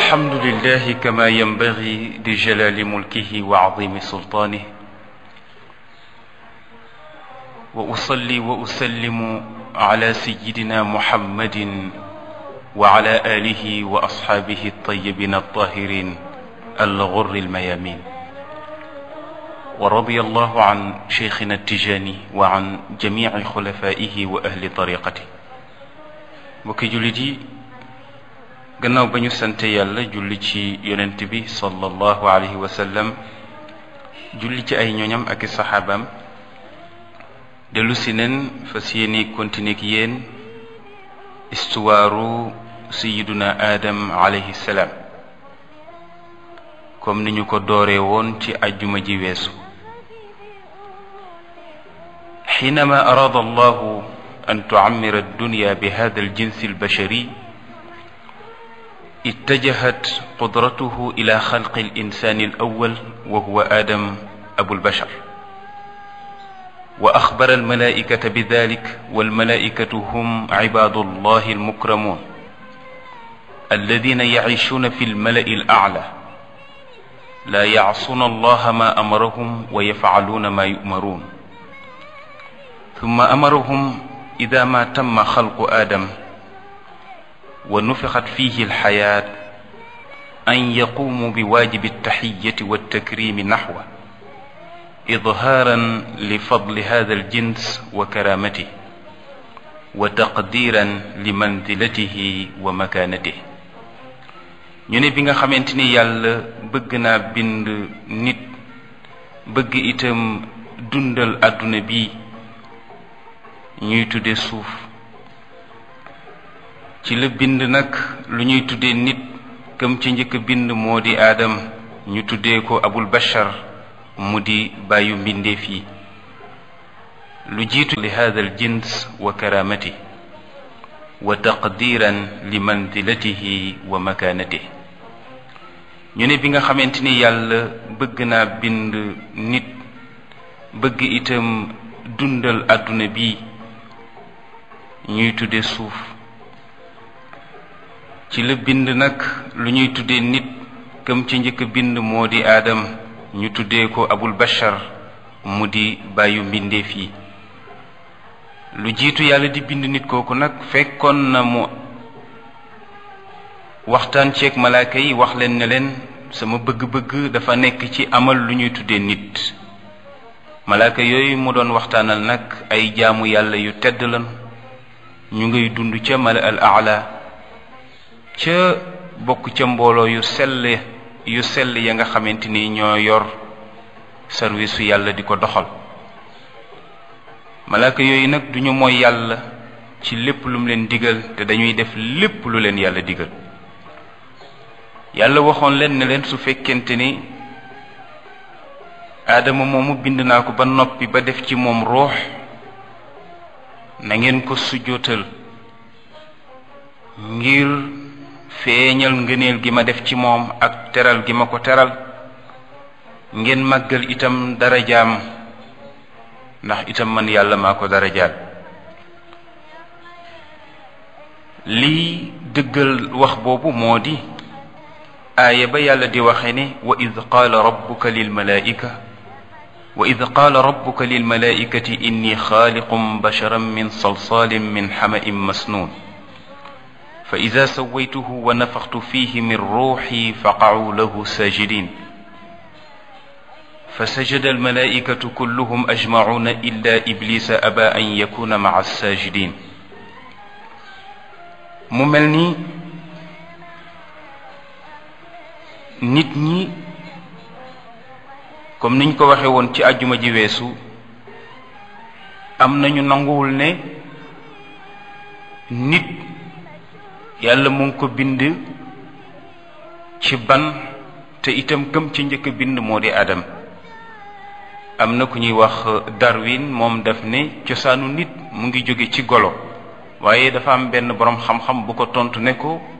الحمد لله كما ينبغي لجلال ملكه وعظيم سلطانه واصلي واسلم على سيدنا محمد وعلى اله واصحابه الطيبين الطاهرين الغر الميامين ورضي الله عن شيخنا التجاني وعن جميع خلفائه واهل طريقته mbokki jullit yi gannaaw ba ñu sante yàlla julli ci yonent bi sallallahu alayhi wa sallam julli ci ay ñoñam ak i saxaabaam dellu si nen fas yéene continuer ak yéen istuwaaru sayiduna aadam alayhi salaam comme ni ñu ko dooree woon ci ajjuma ji weesu xiinama araada allahu an tucammira addunya bi hada aljins albashari اتجهت قدرته إلى خلق الإنسان الأول وهو آدم أبو البشر وأخبر الملائكة بذلك والملائكة هم عباد الله المكرمون الذين يعيشون في الملأ الأعلى لا يعصون الله ما أمرهم ويفعلون ما يؤمرون ثم أمرهم إذا ما تم خلق آدم ونفخت فيه الحياة أن يقوموا بواجب التحية والتكريم نحوه إظهارا لفضل هذا الجنس وكرامته وتقديرا لمنزلته ومكانته ñu ne bi nga xamante ni yàlla bëgg naa bind nit bëgg itam dundal àdduna bi ñuy tudde suuf ci la bind nag lu ñuy tuddee nit këm ci njëkk bind moo di aadam ñu tuddee ko abul bashar mu di bàyyu mbindeef yi lu jiitu li hada al jins wa karamati wa taqdiran li manzilatihi wa makaanatih ñu ne bi nga xamante ni yàlla bëgg naa bind nit bëgg itam dundal àdduna bi ñuy tudde suuf ci la bind nag lu ñuy tuddee nit këm ci njëkk bind moo di aadam ñu tuddee ko abul bashar mu di bàyyu mbindeef yi lu jiitu yàlla di bind nit kooku nag fekkoon na mu waxtaan ceeg malaaka yi wax leen ne leen sama bëgg-bëgg dafa nekk ci amal lu ñuy tuddee nit malaaka yooyu mu doon waxtaanal nag ay jaamu yàlla yu tedd lan ñu ngay dund ca mala al aala ca bokk ca mbooloo yu sell yu sell ya nga xamante ni ñoo yor sarwisu yàlla di ko doxal malaaka yooyu nag duñu mooy yàlla ci lépp lu mu leen digal te dañuy def lépp lu leen yàlla digal yàlla waxoon leen ne leen su fekkente ni aadama moomu bind naa ko ba noppi ba def ci moom ruux na ngeen ko sujjootal ngir feeñal ngëneel gi ma def ci moom ak teral gi ma ko teral ngeen màggal itam darajaam ndax itam man yàlla maa ko darajaal lii dëggal wax boobu moo di aaya ba yàlla di waxe ne wa id qaala rabbuka lilmalaika wa id qaala rabbuka lilmalaikati inni xaaliqum basharan min salsalin min xama'in masnuun fa ida sawaytuhu wa nafaxtu fihi min ruuxi faqacuu lahu saajidin fa sajada almalaikatu kulluhum ajmacuuna illa iblisa aba an yakuna maca saajidin mu mel ni nit ñi comme niñ ko waxe woon ci àjjuma ji weesu am nañu nanguwul ne nit yàlla mu ngi ko bind ci ban te itam këm ci njëkk bind moo di adam am na ku ñuy wax Darwin moom daf ne cosaanu nit mu ngi jóge ci golo waaye dafa am benn boroom xam-xam bu ko tontu ne ko